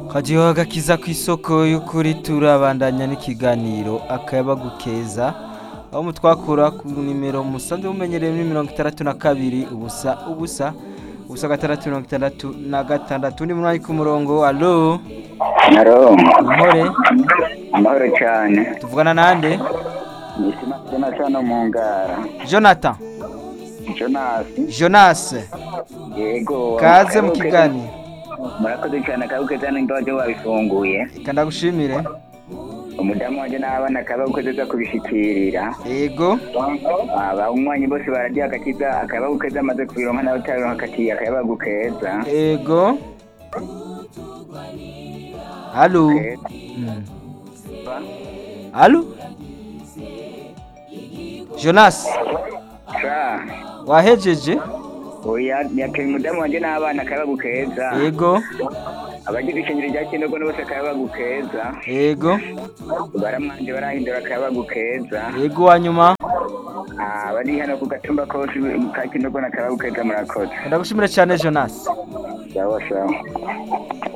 Hadiyo agakiza ku isoko y'ukuri turabandanya n'ikiganiro akayabagu keza aho mutwakura ku nimero musanzwe mumenyereye muri mirongo itandatu na kabiri ubusa ubusa ubusa gatandatu mirongo itandatu na gatandatu ni munani ku murongo alo Haro, impore amahoro cyane. tuvugana nande Nisima tena sana mu ngara. jonathan Jonas, jonas yego. kaze mu kiganiro Murakoze cyane akabuke cyane ndoje wabifunguye. reka ndagushimire Umudamu wanje n'abana akabuke za kubishikirira. yego Aba umwanyi bose baradiye agakiza akabuke amaze kubironka nawe utabironka akatiye akayabagu keza. yego alo Mm. alo jonas Sa, wahejeje oya yakeye umudamu wanje n'abana akayabagu keza. yego Abagize ishingiro rya Kindogo bose akayabagu keza. yego Baramwanje barahindura akayabagu keza. yego wa nyuma Ah, bari hano ku gatumba kose ka Kindogo na akayabagu keza murakoze. ndagushimire cyane jonas Sawa sawa.